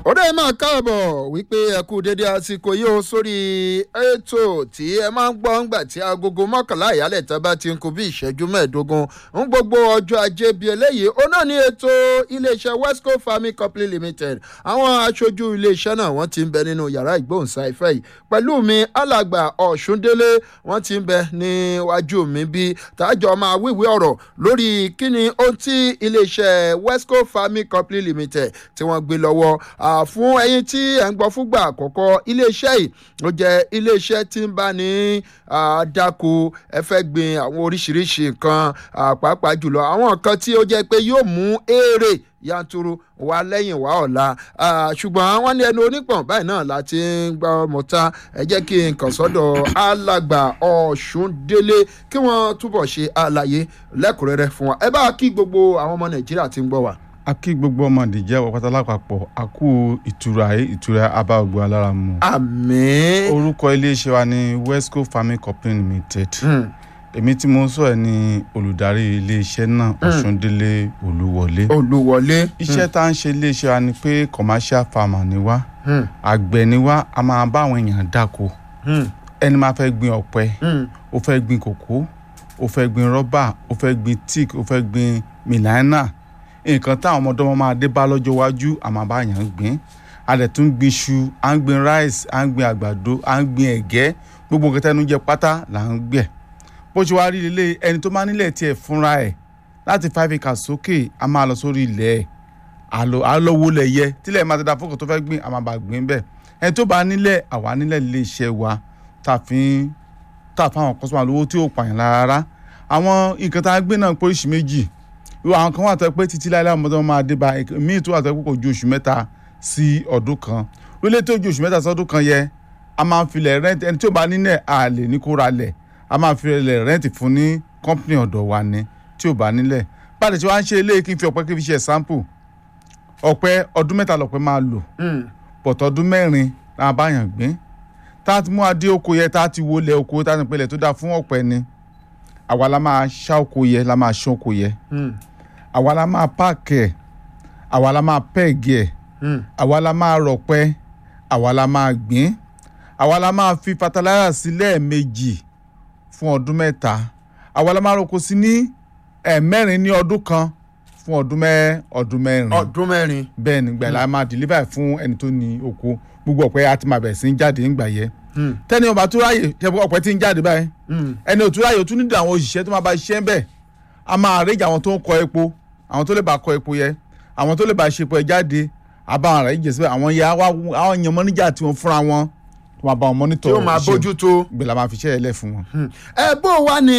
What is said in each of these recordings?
ọ̀rẹ́ máa káàbọ̀ wípé ẹ kú dédé àsìkò yìí ó sórí ètò tí ẹ máa ń gbọ́ ńgbà tí agogo mọ́kànlá ìyálẹ̀ tán bá ti ń kú bí ìṣẹ́jú mẹ́ẹ̀ẹ́dógún ń gbogbo ọjọ́ ajé bíi eléyìí ó náà ní ètò iléeṣẹ́ wesco farming company limited àwọn aṣojú iléeṣẹ́ náà wọ́n ti ń bẹ nínú yàrá ìgbóhùnsáfẹ́ yìí pẹ̀lú mi alàgbà ọ̀ṣúndélé wọ́n ti ń bẹ níwájú mi bí tájọ máa wíwí ọ̀rọ̀ lórí kíni ohun tí iléeṣẹ́ wesco farming company limited tí wọ́n gbé lọ́wọ́ fún ẹyin tí ẹ̀ ń gbọ́ fúngbà àkọ́kọ́ iléeṣẹ́ yìí ó jẹ́ iléeṣẹ́ tí ń bá ní dáko ẹ fẹ́ gbin àwọn oríṣiríṣi nǹkan pàápàá jùlọ àwọn nǹkan tí ó jẹ́ pé yóò mú èrè yanturu wá lẹ́yìn wá ọ̀la ṣùgbọ́n wọ́n ní ẹnu onípọ̀n báyìí náà láti ń gbọ́ mọ́ta ẹ jẹ́ kí n kàn sọ́dọ̀ alàgbà ọ̀ṣúndélé kí wọ́n túbọ̀ ṣe àlàyé lẹ́kùnrẹ́rẹ́ fún wa ẹ bá kí gbogbo àwọn ọmọ nàìjíríà tí ń gbọ́ wa a kí gbogbo ọmọ nìjẹ́ wọ́pátá lápapọ̀ a kú ìtura ayé ìtura abá ògbó alára mu. àmín. orúkọ iléeṣẹ́ wa ní wesco farming company limited. èmi tí mo ń sọ ẹ ní olùdarí iléeṣẹ́ náà ọ̀ṣúndélé olúwọlé. olúwọlé. iṣẹ́ tá à ń ṣe iléeṣẹ́ wa ni pé commercial farmer ni wá àgbẹ̀ ni wá a máa bá àwọn èèyàn dáko ẹni máa fẹ́ gbin ọ̀pẹ ó fẹ́ gbin kòkó ó fẹ́ gbin rọ́bà ó fẹ́ gbin tíìk ó fẹ́ gbin mìláínà nǹkan táwọn ọmọdé wọn máa dé bá lọ́jọ́ iwájú àmọ́ bá yàn ń gbìn a dẹ̀ tún gbin iṣu à ń gbin rice à ń gbin àgbàdo à ń gbin ẹ̀gẹ́ gbogbo nǹkan tẹ́nu jẹ pátá là ń gbẹ̀ bó ṣe wá rí ilé ẹni tó máa nílẹ̀ tiẹ̀ fúnra ẹ̀ láti five acres sókè a máa lọ sórí ilẹ̀ ẹ̀ àlọ́wọ́ lẹ̀ yẹ tílẹ̀ máa ti da fọ́kàn tó fẹ́ gbìn a máa bá gbìn bẹ́ẹ̀ ẹni tó bá nílẹ̀ àwa nílẹ̀ ilé iṣẹ́ wa tá a fi ń tà fáwọn kọ́sọ́mà lówó tí ò pààyàn rárá àwọn nǹkan tá a gbé náà pé oríṣi méjì irú àwọn kan wà tó pé títí láìláì ọmọdé wọn máa dé bá míì tó wà tó pé kò ju oṣù mẹ́ta sí ọdún kan lólè tó ju oṣù mẹ́ta sí ọdún kan yẹ a máa ń filẹ̀ rẹ́ǹtì ẹni tí ó bá nílẹ̀ a lè ní kó ra lẹ̀ a máa ń filẹ̀ rẹ́ǹtì fún ní kọ́ńpìnì ọ̀dọ̀ wa ni tí ò bá nílẹ̀ báyìí tí wọ́n á ń ṣe eléyìí kí n fi ọ̀pẹ kí n fi ṣe sample ọ̀pẹ ọdún mẹ́ta lọ̀pẹ máa lò bọ̀tọ̀ ọdún mẹ́rin la bá yàn gbìn tá a ti mú adé oko yẹ tá a ti wọlé oko tá a ti pelẹ̀ tó dáa fún ọ̀pẹ ni àwa la máa ṣá oko yẹ la máa ṣán oko yẹ àwa la máa páàkì ẹ̀ àwa la máa pẹ́ẹ̀gì ẹ̀ àwa la máa rọ̀pẹ́ àwa la máa gbìn àwa la máa fi fataláyà sí lẹ́ẹ̀mejì fún ọdún mẹ́ta àwa la máa roko sí ní ẹ̀ẹ̀mẹ́rin ní ọdún kan fún ọdún mẹ́ ọdún mẹ́rin ọdún mẹ́rin. bẹ́ẹ̀ ni gbà la máa deliver fún ẹni tó ní oko gbogbo ọ̀pẹ àti máa bẹ̀rẹ̀ sí ń jáde ńgbà yẹ tẹ́ni ọba tó ráyè ọ̀pẹ tí ń jáde báyìí ẹni òtún ráyè ó tún nílò àwọn òṣìṣẹ́ tó máa bá ṣiṣẹ́ bẹ́ẹ̀ a máa àrèjì àwọn tó ń kọ epo àwọn tó lè bá kọ epo yẹ àwọn tó lè bá ṣe epo ẹ jáde àbáwọn rẹ jẹ síbẹ̀ àwọn ya àwọn èèyàn mọ́níjà tí wọ́n fúnra wọn tó máa bá wọn mọ́nítọ̀ tí ó máa bójú tó. gbé la máa fi ṣẹ́ ẹ lẹ̀ fún wọn. ẹ bó wá ní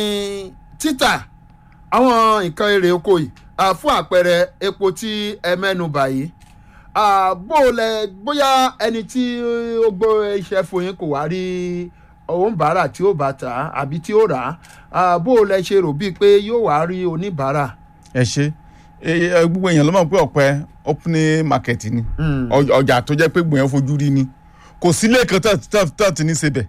títà àwọn nǹkan èrè oko yìí fún àpẹẹrẹ epo tí ẹ mẹ́nu báyìí bó lẹ bóyá ẹni tí ó gbọ́ iṣẹ́ fún yín kò wá rí òun bàárà tí ó bá tà á àbí tí ó rà á bó lẹ ṣe rò bíi pé yóò wá rí oníbàárà. ẹ ṣe gbogbo èèyàn ló mọ̀ pé ọ̀pẹ opening market ni ọjà tó jẹ́ pé gbòòyàn fojú rí ni kò sílé kan tó ti ní sebẹ̀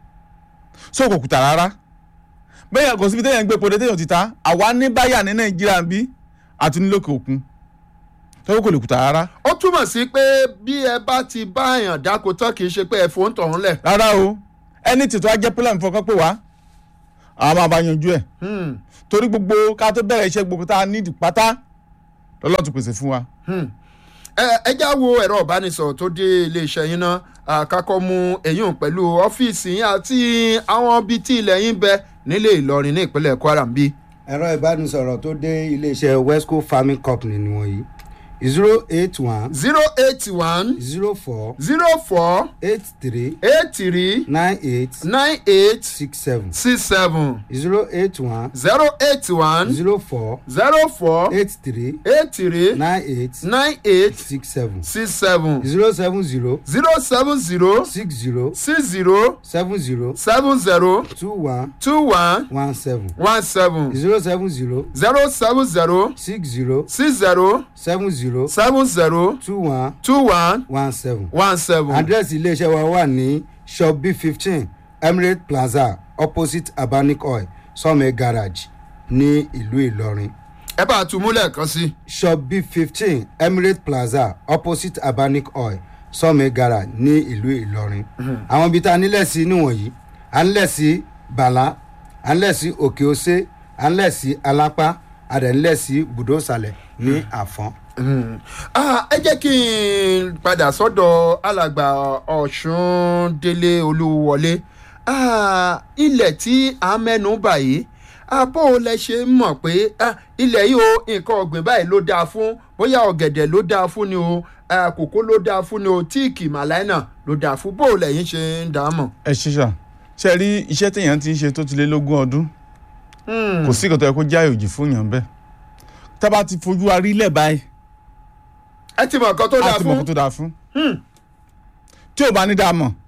so kò kùtà rárá bẹ́ẹ̀ kò síbi téèyàn ń gbé pòdé téèyàn ti ta àwa ní báyà ní nàìjíríà ń bí àti nílòkè òkun tọ́wọ́ kò lè kùtà rárá. ó túmọ̀ sí pé bí ẹ bá ti bá èèyàn dáko tán kì í ṣe pé ẹ fò ń tọ̀hún lẹ̀. rárá o ẹni tètò ajẹ́ pílẹ̀ ń fọkàn pé wá àwọn máa bá yanjú ẹ̀ torí gbogbo ká tó bẹ̀rẹ̀ iṣẹ́ gbogbo tá a nídìí pátá lọ́lọ́ tún pèsè fún wa. ẹ já wo ẹ̀rọ ìbánisọ̀rọ̀ tó dé iléeṣẹ́ yín náà àkàkọ́ mu èyún pẹ̀lú ọ́fíìsì yín àti àwọn ibi tí ilẹ̀ yín bẹ nílé ìlọrin ní ìpínlẹ̀ kwara ń bí. ẹ̀rọ ìbánisọ̀rọ̀ tó dé iléeṣẹ́ wesco farming company ni wọ̀nyí zero eight one. zero eight one. zero four. zero four. eight three. eight three. nine eight. nine eight. six seven. six seven. zero eight one. zero eight one. zero four. zero four. eight three. eight three. nine eight. nine eight. six seven. six seven. zero seven zero. zero seven zero. six zero. six zero. seven zero. seven zero. two one. two one. one seven. one seven. zero seven zero. zero seven zero. six zero. six zero. seven zero. seven zero. two one. two one. one seven. one seven. àdírẹ́sì iléeṣẹ́ wa wà ní shop b fifteen emirate plaza opposite abanic oil sọ́mẹ̀ garage ní ìlú ìlọrin. ẹ bá a tún múlẹ̀ kan sí. shop b fifteen emirate plaza opposite abanic oil sọmẹgara ní ìlú ìlọrin àwọn ibi tá a nílẹ̀ sí níwọ̀nyí a nílẹ̀ sí bàlá a nílẹ̀ sí òkè ose a nílẹ̀ sí alápá a dẹ̀ nílẹ̀ sí bùdósàlẹ̀ ní àfọ́n. Ah, ẹ jẹ́ kí n padà sọ́dọ̀ alàgbà ọ̀ṣun délé olúwọlé Ah, ilẹ̀ tí a mẹ́nu bà yìí bó o lẹ ṣe ń mọ̀ pé ah, ilẹ̀ yìí o nǹkan ọ̀gbìn báyìí ló dáa fún bóyá ọ̀gẹ̀dẹ̀ ló dáa fún ni o ah, kòkó ló dáa fún ni o tíìkì màláìnà ló dáa fún bó o lẹ̀yìn ṣe ń dà á mọ̀. ẹ ṣe ṣá ṣe rí iṣẹ́ téèyàn ti ń ṣe tó ti lé lógún ọdún Hmm. kò sí ìkọ̀tọ̀ ẹ kó já òjì fún yàn bẹ́ẹ̀ tá a bá ti fojú wa rí lẹ̀ báyìí ẹ ti mọ̀ nǹkan tó a dáa ti mọ̀ kó fún. tó dáa fún tí ò bá ní dáa mọ̀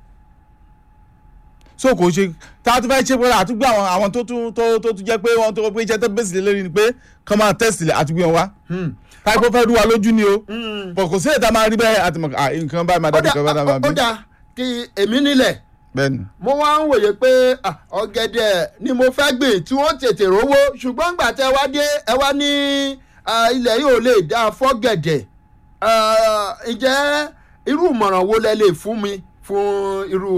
so kò ṣe tá a tún fẹ́ ṣe pé àtúgbò àwọn àwọn tó tún tó tó tún jẹ́ pé wọ́n tó pé iṣẹ́ tó bẹ́sì lé lórí ni pé kọ́ máa tẹ́sì àtúgbò wọn wá Hmm. táìpọ́ fẹ́ rú wa lójú ni o Hmm. bọ̀ kò sí èdè máa rí bẹ́ẹ̀ àti mọ̀ à nǹkan báyìí máa ó dábì dà kan bá dábàá ó bí dà kí èmi nílẹ̀ bẹ́ẹ̀ ni mo wá ń wòye pé ah, ọ̀gẹ̀dẹ̀ ni mo fẹ́ gbìn tí wọ́n tètè rówó ṣùgbọ́n gbà tẹ́ wá dé ẹ wá ní ah, ilẹ̀ yìí ò lè dá fọ́gẹ̀dẹ̀ Ah, ǹjẹ́ irú ìmọ̀ràn wo lẹ lè fún mi fún irú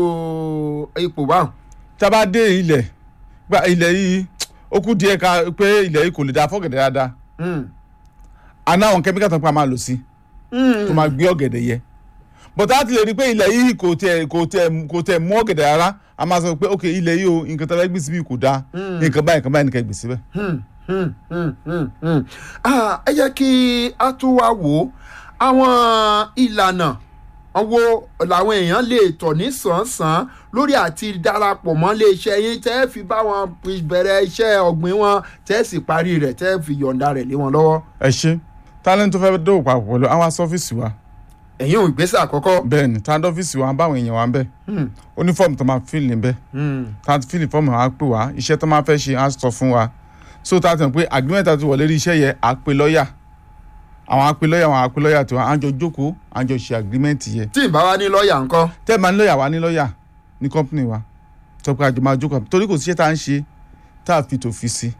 ipò báwọn. tá a bá dé ilẹ̀ gba ilẹ̀ yìí ó kú díẹ̀ ká pé ilẹ̀ yìí kò lè dáa fọ́gẹ̀dẹ̀ dáadáa Hmm. àná àwọn kẹ́míkà tó ń pa máa lò sí Hmm. tó máa gbé ọ̀gẹ̀dẹ̀ yẹ bọ̀tá àti lè rí i pé ilẹ̀ yìí kò tẹ̀ kò tẹ̀ kò tẹ̀ mú ọ̀gẹ̀dẹ̀ rárá a máa sọ pé ok ilẹ̀ yìí o nǹkan tó fẹ́ gbé síbí kò dáa nǹkan báyìí nǹkan báyìí nìkan gbé síbẹ̀. Hmm, hmm, hmm, hmm, hmm. Ah, ẹ jẹ́ kí a tún wá wò ó àwọn ìlànà wo làwọn èèyàn lè tọ̀ ní sàn-án lórí àti darapọ̀ mọ́ iléeṣẹ́ yín tẹ́ ẹ fi bá wọn bẹ̀rẹ̀ iṣẹ́ ọ̀gbìn wọn tẹ́ ẹ sì parí rẹ̀ tẹ́ ẹ fi yọ̀ǹda rẹ̀ lé wọn lọ́wọ́. ẹ ṣe talent tó fẹ́ dòwò papọ̀ pẹ̀lú àwọn sọ́fíìsì wa ẹ̀yin ò ìgbésẹ̀ àkọ́kọ́. bẹ́ẹ̀ ni talent ọ́fíìsì wa báwọn èèyàn wa ń bẹ̀ Hmm, ó ní fọ́ọ̀mù tó máa fíìlì níbẹ̀ hmm, tá a ti fíìlì fọ́ọ̀mù wa á pè wá iṣẹ́ tó máa fẹ́ ṣe á sọ fún wa so tá a ti mọ̀ pé agreement àti wọlé rí iṣẹ́ yẹ á pe lọ́ọ̀yà àwọn á pe lọ́ọ̀yà àwọn á pe lọ́ọ̀yà tiwa á jọ jókòó á jọ ṣe agreement yẹ tí ì bá wa ní lọ́ọ̀yà ńkọ́. tẹ́ ẹ máa ní lọ́ọ̀yà wa ní lọ́ọ̀yà ní company wa sọ pé àjọ máa jókòó torí kò síṣẹ́ tá à ń ṣe tá a fi tò fi sí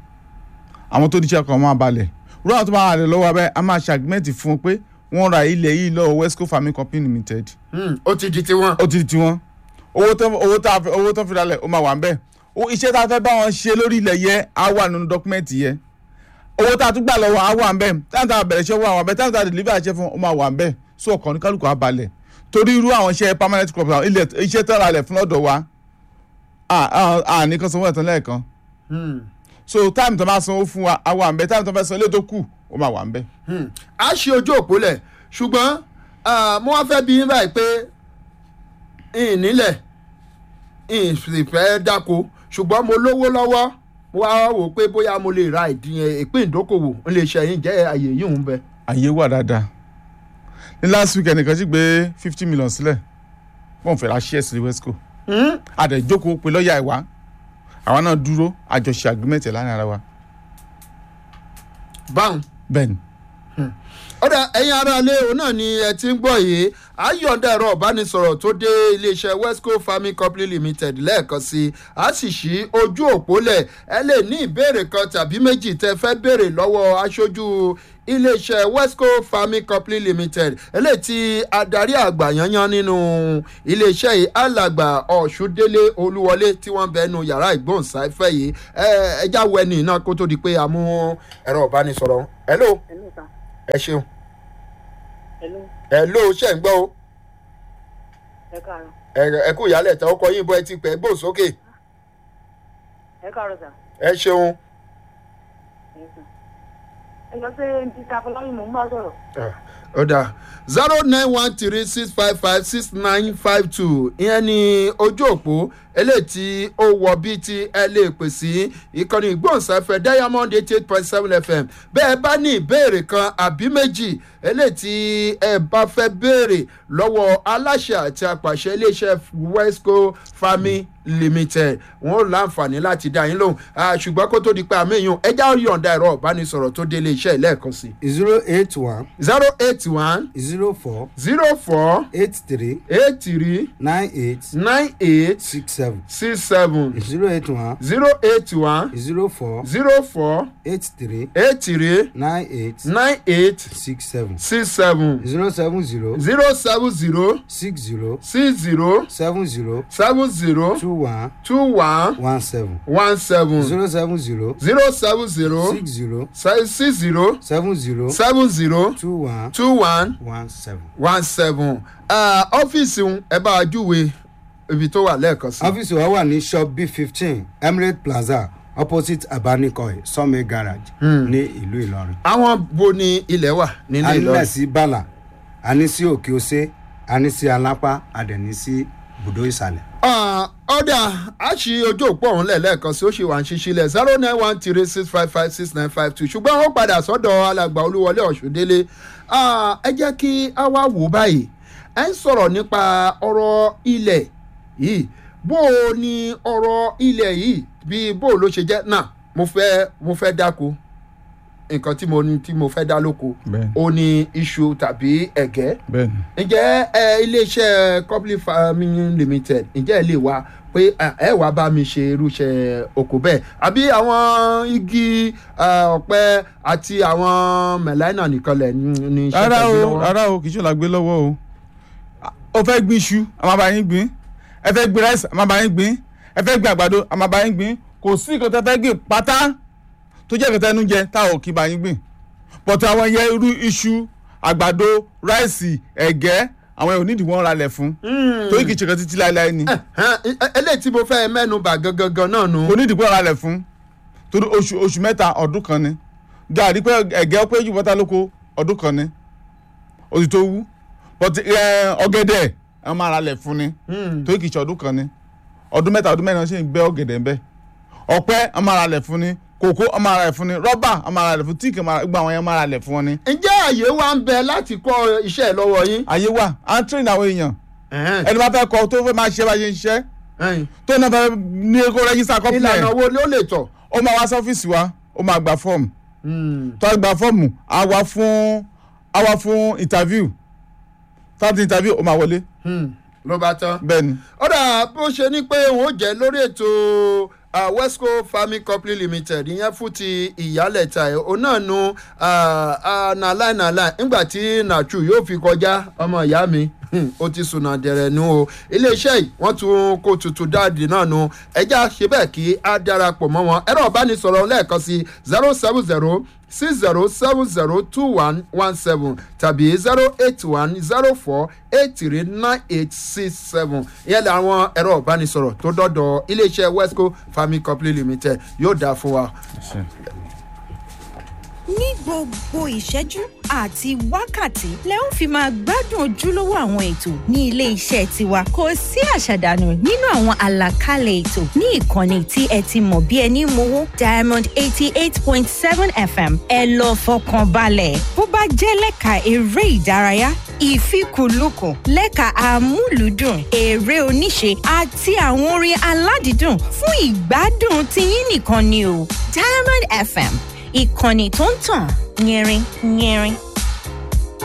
àwọn tó díṣẹ́ kan máa balẹ̀ rú àwọn tó máa rẹ̀ lọ́wọ́ abẹ́ a máa ṣe agreement fún wọn pé wọ́n ra ilẹ̀ yìí lọ́wọ́ westco farming company limited Hmm, ó ti di tiwọn. ó ti di tiwọn owó tó owó tó owó tó fi ralẹ̀ ó máa wà ń bẹ̀ o iṣẹ́ tá a fẹ́ bá wọn ṣe lórí ilẹ̀ yẹ á wà nínú dọ́kúmẹ́ǹtì yẹ owó tá a tún gbà lọ́wọ́ á wà ń bẹ̀ táwọn tá a bẹ̀rẹ̀ iṣẹ́ wà wà ń bẹ̀ táwọn tá a deliver iṣẹ́ fún ó máa wà ń bẹ̀ so ọkàn ní kálukú á balẹ̀ torí irú àwọn iṣẹ́ permanent crop àwọn ilẹ̀ iṣẹ́ tó ralẹ̀ fún lọ́dọ̀ wa à ní kan sanwó ẹ̀tàn lẹ́ẹ̀kan Hmm, so time tó máa sanwó fún wa á wà ń bẹ̀ time tó fẹ́ san ilé tó kù ó máa wà ń bẹ̀. hmm. a ṣe ojú òpó lẹ̀ ṣùgbọ́n ah, mo wá fẹ́ bí yín báyìí pé ìnílẹ̀ ìfẹ́ dáko ṣùgbọ́n mo lówó lọ́wọ́ mo wá wò pé bóyá mo lè ra ìdíyẹn ìpín ìdókòwò ń lè ṣẹ̀yìn jẹ́ àyè yìí ń bẹ. àyè wà dáadáa ní last week ẹnìkan sì gbé fifty million sílẹ̀ wọ́n fẹ́ ra shares ní wesco Hmm? àdẹ̀jókòó pé lọ́ọ̀yà ìwá àwa náà dúró àjọṣe agreement ẹ̀ láàrin ara wa báwọn bẹ́ẹ̀ ni ọ̀dà ẹ̀yin ará ilé òun náà ni ẹ ti ń gbọ́ yìí ayọ̀ǹda ẹ̀rọ ìbánisọ̀rọ̀ tó dé iléeṣẹ́ westco farming company limited lẹ́ẹ̀kan sí i a sì ṣí ojú òpó lẹ̀ ẹ lè ní ìbéèrè kan tàbí méjì tẹ́ fẹ́ béèrè lọ́wọ́ aṣojú iléeṣẹ́ westco farming company limited eléyìí tí adarí àgbà yanyan nínú iléeṣẹ́ yìí alàgbà ọ̀ṣúndélé olúwọlé tí wọ́n bẹ nu yàrá ìgbóhùnsáfẹ́ yìí ẹ ẹ já wọ ẹni náà kó tó di pé a mú ẹ̀rọ ìbánisọ̀rọ̀ hello Hello, sir. ẹ ṣeun Hello, ẹ ló ṣe ń gbọ́ o ẹ káàárọ̀. ẹ ẹ kú ìyálẹ̀ tẹ ọkọ yín bọ́ ẹ ti pẹ́ gbò sókè Ẹ káàárọ̀, sir. ẹ ṣeun. Yes, sir. Ẹ lọ sí Mr. Afọláyìn mò ń bá sọ̀rọ̀. ó dáa zero nine one three six five five six nine five two ìyẹn ni ojú òpó eléyìí tí ó wọ bíi ti ẹ lè pè sí ìkànnì ìgbóhùnsáfẹ́ diamond eighty eight point seven fm bẹ́ẹ̀ bá ní ìbéèrè kan àbí méjì eléyìí tí ẹ bá fẹ́ béèrè lọ́wọ́ aláṣẹ àti apàṣẹ iléeṣẹ́ wesco farming limited wọn ò láǹfààní láti dá yín lóhùn Ah, ṣùgbọ́n kó tó di pé àmì èèyàn ẹja yọ̀ǹda ẹ̀rọ ìbánisọ̀rọ̀ tó dé iléeṣẹ́ lẹ́ẹ̀kan sí zero eight one zero eight eight one zero four zero four eight three eight three nine eight nine eight six seven six seven zero eight one zero eight one zero four zero four eight three eight three nine eight nine eight six seven six seven zero seven zero zero seven zero six zero six zero seven zero seven zero two one two one one seven one seven zero seven zero zero seven zero six zero se- six zero seven zero seven zero two one two one one seven. one seven ọ́fíìsì ń ẹ bá a júwe ibi tó wà lẹ́ẹ̀kan sí. ọ́fíìsì wa wà ní shop b fifteen emirate plaza opposite abanikoi sọ́mi garage ní ìlú ìlọrin. àwọn bo ni ilẹ̀ wà nílé a nílẹ̀ ìlọrin. sí bala a ní sí òkè ose a ní sí alápá a dẹ̀ ní sí bùdó ìsàlẹ̀. Ah, ọ̀dà a ṣí ojú òpó ọ̀hún lẹ̀ lẹ́ẹ̀kan sí ó ṣì wà ń ṣiṣi lẹ̀ zero nine one three six five five six nine five two ṣùgbọ́n ó padà sọ́dọ̀ alàgbà olúwọlé ọ̀ṣùndélé Ah, ẹ jẹ́ kí a wá wò báyìí ẹ ń sọ̀rọ̀ nípa ọ̀rọ̀ ilẹ̀ yìí bó o ní ọ̀rọ̀ ilẹ̀ yìí bí bó o ló ṣe jẹ́ náà mo fẹ́ mo fẹ́ dáko nǹkan tí mo ní tí mo fẹ́ dá lóko bẹ́ẹ̀ni ó ní iṣu tàbí ẹ̀gẹ́ bẹ́ẹ̀ni ǹjẹ́ ẹ iléeṣẹ́ company farming limited ǹjẹ́ ẹ lè wá pé ẹ ẹ wá bá mi ṣe irúṣẹ́ oko bẹ́ẹ̀ àbí àwọn igi eh, ọ̀pẹ àti àwọn mẹ̀láìnà nìkan lẹ̀ ní ní iṣẹ́ rárá tẹ̀gbẹ́ o lọ́wọ́? rárá o kì í ṣe làgbé lọ́wọ́ o ó fẹ́ gbin iṣu a máa bá yín gbìn ẹ fẹ́ gbin rice a máa bá yín gbìn ẹ fẹ́ gbin àgbàdo a máa bá yín gbìn kò sí nǹkan tẹ́ fẹ́ gbìn pátá tó jẹ́ ìkẹtẹ́ ẹnu jẹ tá ò kí bá yín gbìn pọ̀tù àwọn yẹ irú iṣu àgbàdo ráìsì ẹ̀gẹ́ àwọn ò nídìí wọ́n ralẹ̀ fún torí kì í ṣe kan títí láéláé ni Ẹ̀hẹ́n, ẹ- eléyìí tí mo fẹ́ mẹ́nu bà gangan náà nù. kò nídìí wọ́n ralẹ̀ fún torí oṣù oṣù mẹ́ta ọdún kan ni gàrí pé ẹ̀gẹ́ pé jù bọ́tà lóko ọdún kan ni oṣù tó wú but ẹ, ọ̀gẹ̀dẹ̀ ẹ máa ralẹ̀ fún ni torí kì í ṣe ọdún kan ni ọdún mẹ́ta ọdún mẹ́rin ṣe ń gbẹ́ ọ̀gẹ̀dẹ̀ ń bẹ́ ọ̀pẹ ẹ máa ralẹ̀ fún ni kòkó ẹ máa ralẹ̀ fún ni rọ́bà ẹ máa ralẹ̀ fún tíìkì ẹ máa- gbogbo àwọn yẹn máa ralẹ̀ fún wọn ni. ǹjẹ́ àyè wa ń bẹ láti kọ́ iṣẹ́ ẹ̀ lọ́wọ́ yín? àyè wà à ń train àwọn èèyàn Ẹ̀hẹ́n, ẹni bá fẹ́ kọ tó fẹ́ máa ṣe bá ṣe ń ṣiṣẹ́ ẹ̀hìn. tó náà fẹ́ ní kó rẹ́gísítà kọ́pìlẹ̀ ìlànà wo ló lè tọ̀? ó máa wá sọ́fíìsì wa ó máa gba fọ́ọ̀mù Hmm, tó a gba fọ́ọ̀mù á wá fún á wá fún interview tábìlì interview ó máa wọlé hmm, ló bá tán. bẹ́ẹ̀ ni ọ̀dà bó ṣe ní pé òun ó jẹ́ lórí ètò uh, wesco farming company limited ìyẹn fún ti ìyálẹ̀ta ẹ̀ òun náà nu nàláì nàláì nígbà tí nàtú yóò fi kọjá ọmọ ìyá mi hmm, ó ti sùnà dẹ̀rẹ̀ nu o iléeṣẹ́ yìí wọ́n tún kó tuntun dáàdì náà nu ẹja ṣe bẹ́ẹ̀ kí á darapọ̀ mọ́ wọn ẹ̀rọ ìbánisọ̀rọ̀ lẹ́ẹ̀kan sí zero seven zero six zero seven zero two one one seven tàbí zero eight one zero four eight three nine eight six seven ìyẹn làwọn ẹ̀rọ ìbánisọ̀rọ̀ tó dọ́dọ̀ iléeṣẹ́ wesco farming company limited yóò dáa fún wa. ní gbogbo ìṣẹ́jú àti wákàtí lẹ ó fi máa gbádùn ojúlówó àwọn ètò ní ilé iṣẹ́ tiwa kò sí àṣàdànù nínú àwọn àlàkalẹ̀ ètò ní ìkànnì tí ẹ ti mọ̀ bí ẹni mowó diamond eighty eight point seven fm ẹ lọ fọkàn balẹ̀ bó bá jẹ́ lẹ́ka eré ìdárayá ìfikùnlukùn lẹ́ka amúlùúdùn eré oníṣe àti àwọn orin aládìídùn fún ìgbádùn tiyín nìkan ni o diamond fm ìkànnì tó ń tàn yẹrin yẹrin